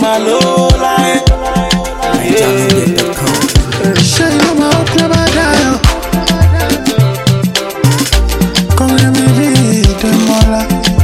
máa lówó láyé. Ṣé ìlú máa ń kú bá dáyọ̀? Kọ́rin mi rí ìdánmọ́lá.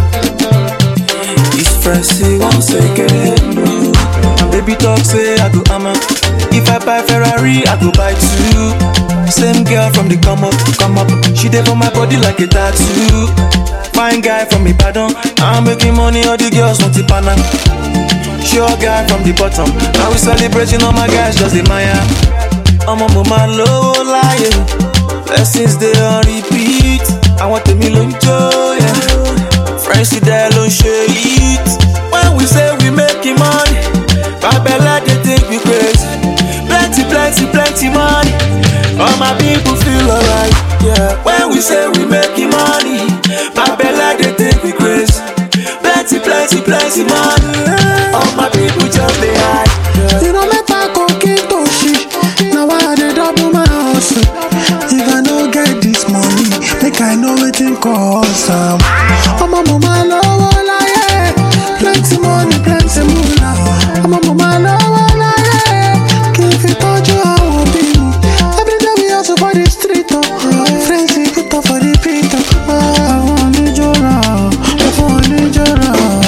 It's Francie once again. no. My baby talk say I go hammer. If I buy Ferrari, I go buy two. Same girl from the come up, come up. She dey for my body like a tattoo. Fine guy from Ibadan. I'm making money, all the girls want to pana. Sure guy from the bottom. Now we celebrating all my guys, just the Maya. I'm a mama low lion. Blessings they on repeat. I want the million joy. Yeah. Friends see that don't share it. When we say we making money, Babella they think we crazy. Plenty, plenty, plenty money. All my people feel alright. Yeah. When we say we making money, Babella they think we crazy. Plenty, plenty, plenty money. All my people just they hide. Yeah. Ìran mẹ́ta kò kí tó ṣí. Na why I dey double my hustle. If I no get this money, make I know wetin cause am. Ọmọ mo máa lọ́wọ́ láyé. Plenty money, plenty mula. Ọmọ mo máa lọ́wọ́ láyé. Kì í fi tọ́jú àwọn òbí mi. Everyday we hustle for the street o. Friends dey put up for the beat o. Àwọn oníjọ́ra, àwọn oníjọ́ra.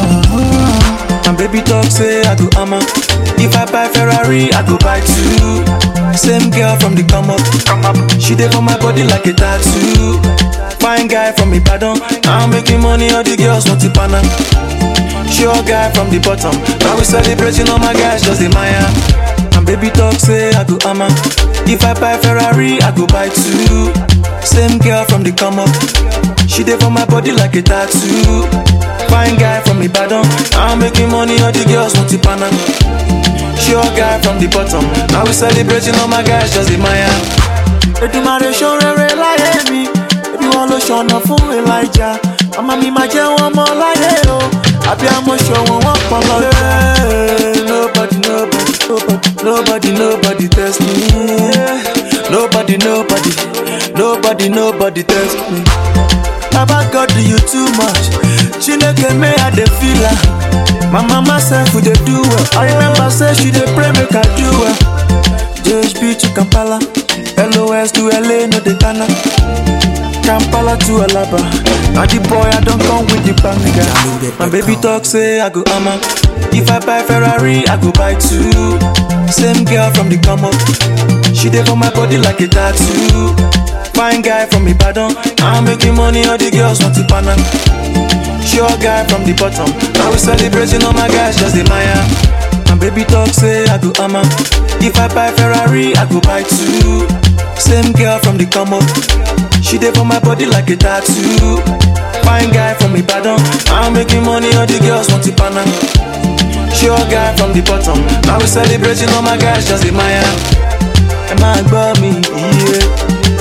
My baby talk say I go hammer. If I buy Ferrari, I go buy two. Same girl from the come up, come up. She dey for my body like a tattoo. Fine guy from Ibadan. I'm making money, all the girls want to pana. Sure guy from the bottom. Now we celebrating all my guys, just the Maya. My baby talk say I go hammer. If I buy Ferrari, I go buy two. Same girl from the come up. She dey for my body like a tattoo. Fine guy from Ibadan. I'm making money, all the girls want to pana. Sure guy from the bottom. Now we celebrating all my guys, just the Maya. Èdùmàrè ṣó rere láyé mi. Ebi wọn ló ṣọ̀nà fún Elijah. Màmá mi máa jẹ́ wọn mọ́ láyé o. Àbí àmọ́ ṣọ̀wọ́n wọn pọ̀ lọ. Nobody, nobody, nobody, nobody, nobody test me. Nobody, nobody, nobody, nobody test me. Baba God do you too much. Chineke me I dey feel am. My mama sef we dey do well. I remember say she dey pray make I do well. JHP to Kampala, LOS to LA no dey tana. Kampala to Alaba. Now the boy I don come with the banger. My baby talk say I go hammer. If I buy Ferrari, I go buy two. Same girl from the come up. She dey for my body like a tattoo. Fine guy from Ibadan. I'm making money, all the girls want to pana. Sure guy from the bottom. Now we celebrating all my guys, just the Maya. My baby talk say I go hammer. If I buy Ferrari, I go buy two. Same girl from the come up. She dey for my body like a tattoo. Fine guy from Ibadan. I'm making money, all the girls want to pana. Sure guy from the bottom. Now we celebrating all my guys, just the Maya. Ẹ máa gbọ́ mi, iye.